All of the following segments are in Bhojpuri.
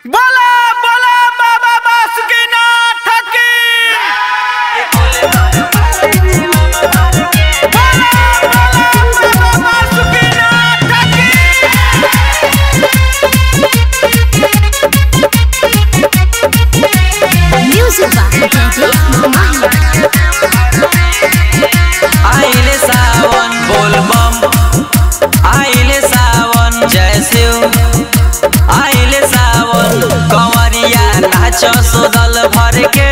बोला बोला बाबा बासुकीनाथ की बोला बोला बाबा बासुकीनाथ की Music by Daddy Mama. आइले सावन बोलबम आइले सावन जय शिव आइले सावन कंवरिया नाच सोदल भर के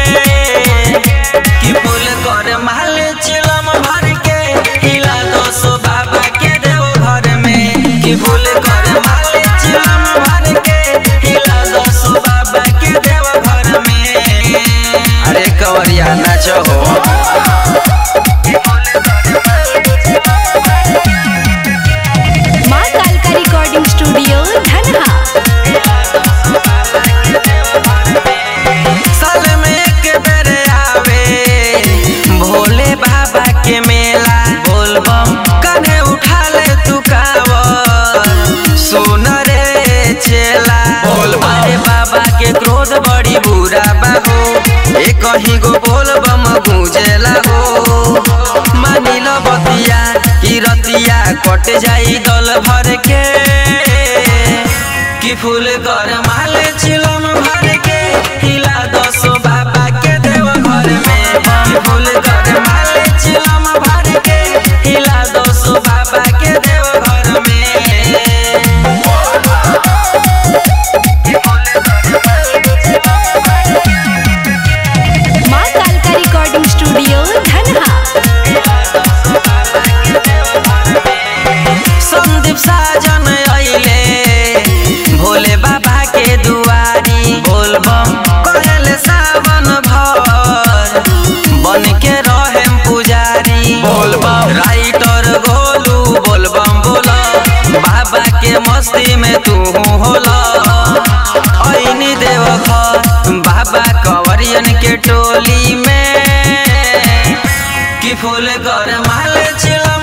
कि फूल कर माल चिलम भर के हिला दो सो बाबा के देव घर में कि फूल कर माल चिलम भर के हिला दो सो बाबा के देव घर में अरे कंवरिया नाच हो माँ कालका रिकॉर्डिंग स्टूडियो धनहा साल में एक बेर आवे भोले बाबा के मेला बोलबम कने उठा ले तू कावर सुन रे चेला अरे बाबा के क्रोध बड़ी बुरा बाहो ए कहीं गो बोलबम गूंजेला हो मानी लो बतिया की रतिया कट जाई दल भर के कि फूल कर माल चिलम भर के हिला दसो बाबा के देव घर में कि फूल कर माल चिलम भर के हिला दसो बाबा के देव घर में माँ कालका रिकॉर्डिंग स्टूडियो धनहा संदीप साजन अइले भोले बाबा के दुआरी बोलबम कहले सावन भर बन के रहे पुजारी बोलबम राइटर गोलू बोलबम बोला बाबा के मस्ती में तू होला ऐनी देव घर बाबा कंवरियन के टोली में कि फूल कर माल चिलम